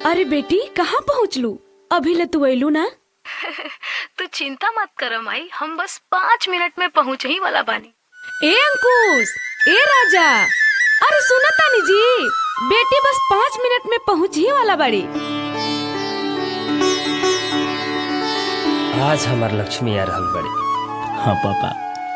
अरे बेटी कहाँ पहुँचलू अभी ले तू अयलू ना तू चिंता मत कर माई हम बस पाँच मिनट में पहुँच ही वाला बानी ए अंकुश ए राजा अरे सुना तानी जी बेटी बस पाँच मिनट में पहुँच ही वाला बाड़ी आज हमार लक्ष्मी आ रहल बड़ी हाँ पापा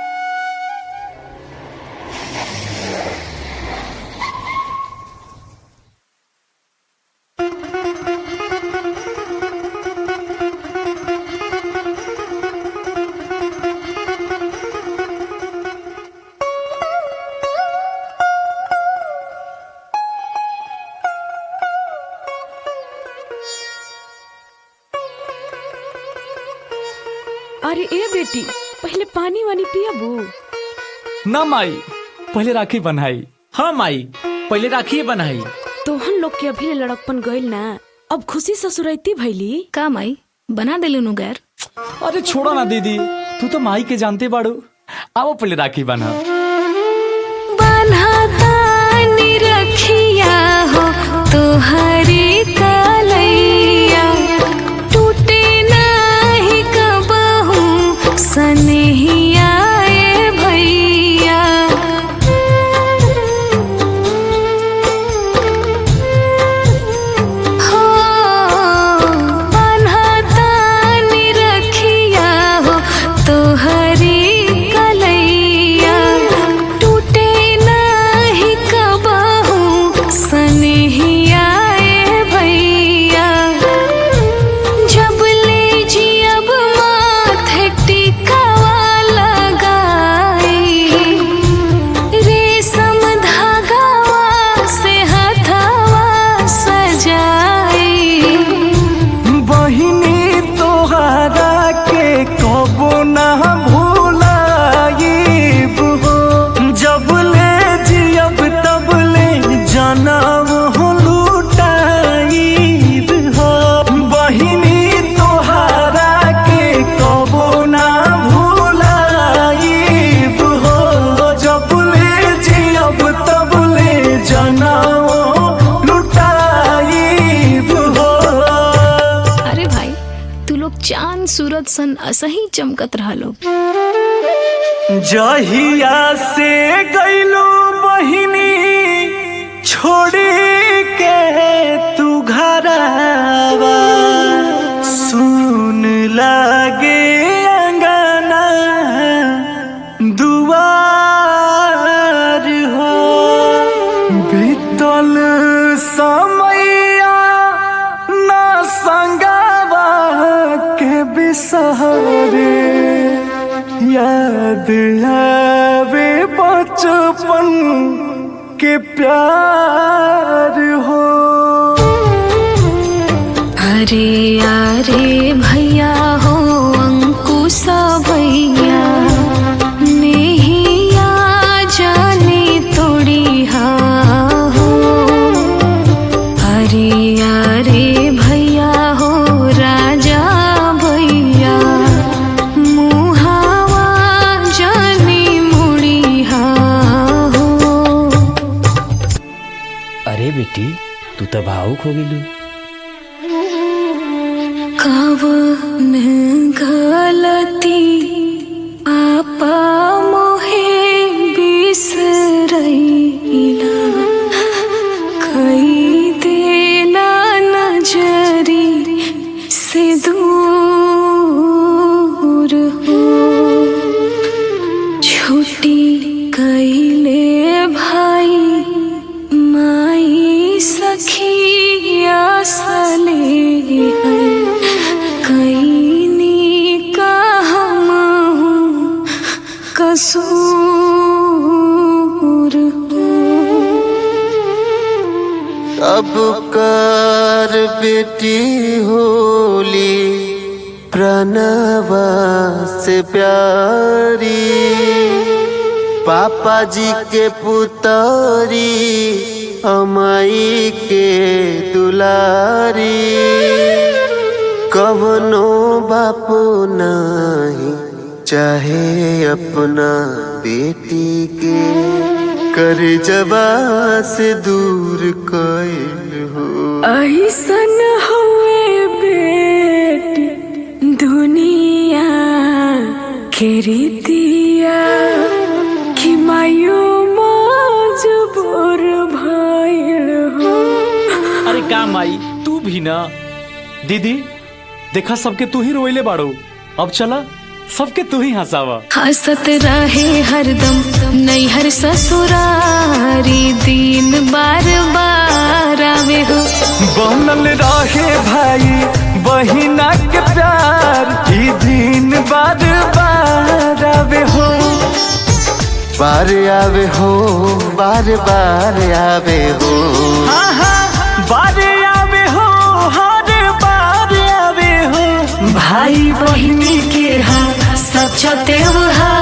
अरे ए बेटी पहले पानी वानी पियाबू ना माई पहले राखी बनाई हाँ माई पहले राखी बनाई तोहन लोग के अभी ले लड़कपन गइल ना अब खुशी ससुरैती भैली का माई बना दिलू नु गैर अरे छोड़ो ना दीदी तू तो माई के जानते बाड़ू आओ पहले राखी बना बन्हातानी रखिया हो तोहरी कलैया टूटे नाही कबहू सनहिया ए भैया हो बन्हातानी रखिया हो तोहरी कलैया टूटे नाही कबहू सनहिया ए भैया जब ले जियब माथे टिकावा लगाई रेशम धागावा से हथावा सजाई बहिनी तोहरा के कबो ना भूलाइब हो जब ले जियब तब ले जनम हो लुटाइब हो बहिनी तोहरा के कबो ना भूलाइब हो जब ले जियब तब ले जनम लुटाइब हो अरे भाई तू लोग चांद सूरज सन असही चमकत रहा लोग जहिया से गईलो बहिनी छोड़ी के तू घरवा सुन लागे अंगना दुआर हो बीतल समैया ना संगवा के बिसहरे याद आवे बचपन के प्यार हो अरे अरे भैया हो अंकुशा भैया नेहिया जाने तोड़ी हा हो अरे अरे भैया हो राजा भैया मुहावा जाने मुड़ी हा हो अरे बेटी तू तो भावुक हो गेलू कवन गलती पापा मोहे बिसरैला कई देला नजरी से दूर हो छुट्टी कैले भाई माई सखिया सले है कैनी का हम हूँ कसूर अब कर बेटी होली प्रणवा से प्यारी पापा जी के पुतरी अमाई के दुलारी कवनो बापू नहीं चाहे अपना बेटी के कर जबा से दूर कइल हो ऐसन हुए बेटी दुनिया के रीतिया कि मायो मजबूर भइल हो अरे का माई तू भी ना दीदी देखा सबके तू ही रोइले बाड़ो अब चला सबके तू ही हंसावा हंसत रहे हरदम नैहर ससुरारी दिन बार बार आवे हो बनल रहे भाई बहिना के प्यार ई दिन बार बार आवे हो बार आवे हो बार बार आवे हो आहा, बार आवे हो हर बार आवे हो भाई बहिनी के हम सच त्योहार